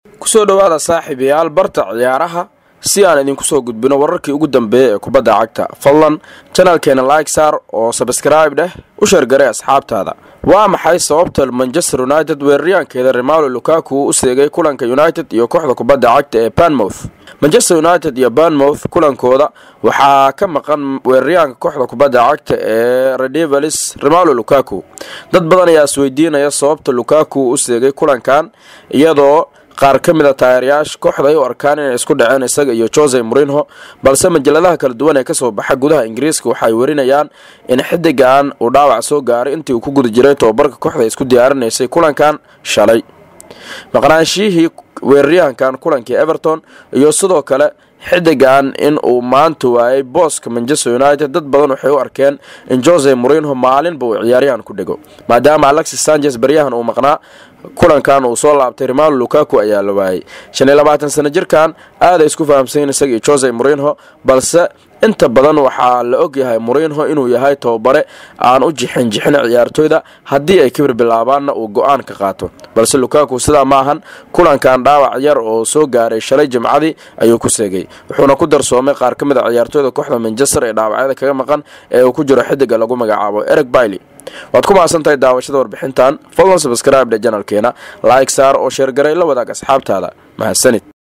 kusoo dhowaada saaxiibayaal barta ciyaaraha si aan idinku soo gudbino wararkii ugu dambeeya ee kubadda cagta fadlan janalkeena like saar oo sabskraibe dheh u sheergaray asxaabtaada waa maxay sababta manchester united weeraryaankeeda remalo lukaku uu u seegay kulanka united iyo kooxda kubadda cagta ee banmouth manchester united iyo banmouth kulankooda waxaa ka maqan weeraryaanka kooxda kubadda cagta ee redevalis remalo lukaku dad badan ayaa isweydiinaya sababta lukaku uu u seegay kulankan iyadoo qaar ka mid a taageerayaasha kooxda ay u arkaan inay isku dhaceen isaga iyo jose morinho balse majaladaha kala duwan ee kasoo baxa gudaha ingiriiska waxay werinayaan in xidigan uu dhaawac soo gaaray intii uu ku guda jiray tobabarka kooxda isku diyaarinaysay kulankan shalay maqnaanshiyihii weeraryahankan kulankii everton iyo sidoo kale xidigan in uu maanta waayay booska manchester united dad badan waxay u arkeen in jose morinho maalinba uu ciyaaryahan ku dhego maadaama alexis sanchez baryahan uu maqnaa kulankan uu soo laabtay remalo lukaku ayaa la waayay shan iyo labaatan sano jirkan aaday isku fahamsayin isaga iyo jose morinho balse inta badan waxaa la ogyahay morinho inuu yahay tababare aan u jixin jixin ciyaartooyda haddii ay kibir bilaabaanna uu go-aan ka qaato balse lukaku sidaa ma ahan kulankan dhaawac yar oo soo gaaray shalay jimcadii ayuu ku seegay wuxuuna ku darsoomay qaar ka mid a ciyaartooyda kooxda manchester ee dhaawacyada kaga maqan ee uu ku jiro xidiga lagu magacaabo ereg bailey waad ku mahadsan tahay daawashada warbixintan fadlan sabskraibe dhe janalkeena like saar oo sheergaray la wadaag asxaabtaada mahadsanid